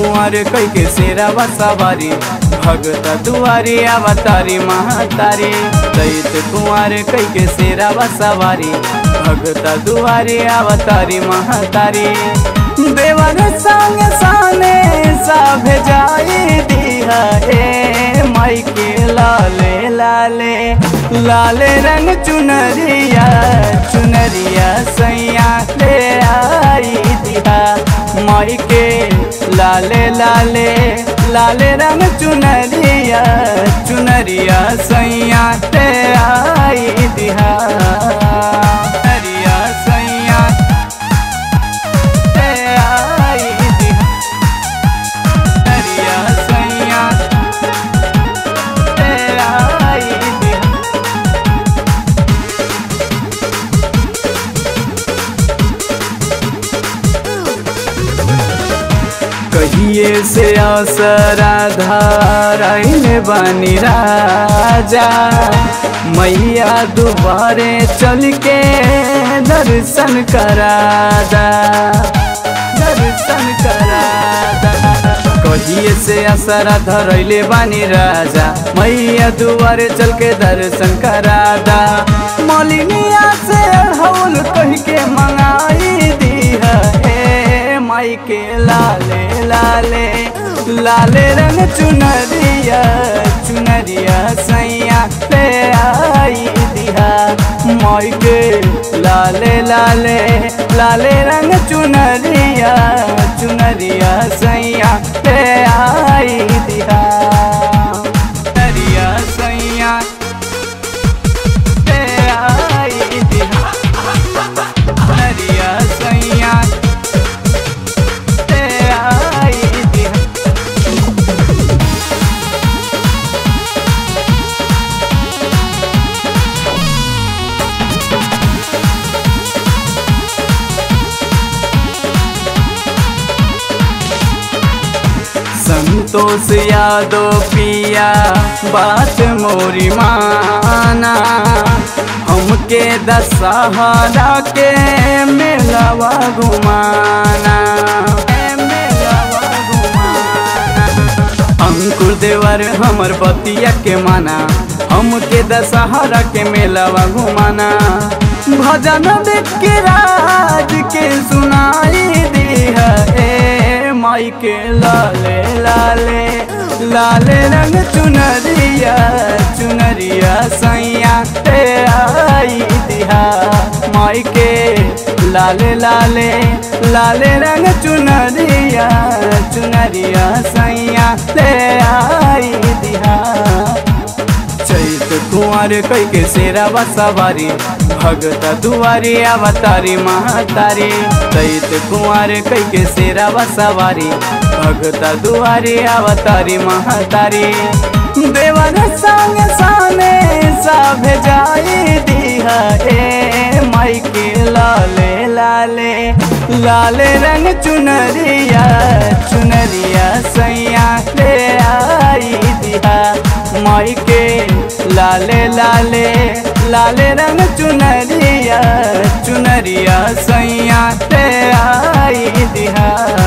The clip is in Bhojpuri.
कुंवर कई के शेरावा सवारी भगत दुआरी अवतारी महातारी दैत कुंवर कई के शेरावा सवारी भगत दुआरी अवतारी महातारी देवर संग साने सब जाई दिहा ए माई के लाले लाले लाले रंग चुनरिया चुनरिया सैया ले आई दिहा माई के लाले लाले लाले रंग चुनरिया चुनरिया सैया ले आई दिहा चुनरिया सैया ले आई दिहा चुनरिया सैया ले आई दिहा कहिए से असरा धाराइले बानी राजा मैया दुबारे चल के दर्शन करादा दर्शन करादा कहिए से असरा धरैले बानी राजा मैया दुआरे चल के दर्शन करादा मलिनिया से हौल कह के मंगाई दीहा ए माई के लाले लाले लाले रंग चुनरिया चुनरिया सैया ले आई दिहा माई के लाले लाले लाले रंग चुनरिया चुनरिया सैया ले आई दिहा चुनरिया सैया ले आई दिहा चुनरिया सैया ले आई दिहा संतोष यादव पिया बात मोरी माना हमके दशहरा के मेलवा घुमाना मेलवा घुमाना अंकुर देवर हमर बतिया के माना हमके दशहरा के मेलवा घुमाना भजन देख के राज के सुनाई दिहा ए माई के लाले लाले लाले रंग चुनरिया चुनरिया सैया ले आई दिहा माई के लाले लाले लाले रंग चुनरिया चुनरिया सैया ले आई दिहा चैत कुंवर कई के शेरावा सवारी भगत दुआरी अवतारी महातारी चैत कुंवर कई के शेरावा सवारी भगत दुआरी अवतारी महातारी देवर संग साने सब जाई दिहा ए माई के लाले लाले लाले रंग चुनरिया चुनरिया सैया ले आई दिहा माई के लाले लाले लाले रंग चुनरिया चुनरिया सैया ले आई दिहा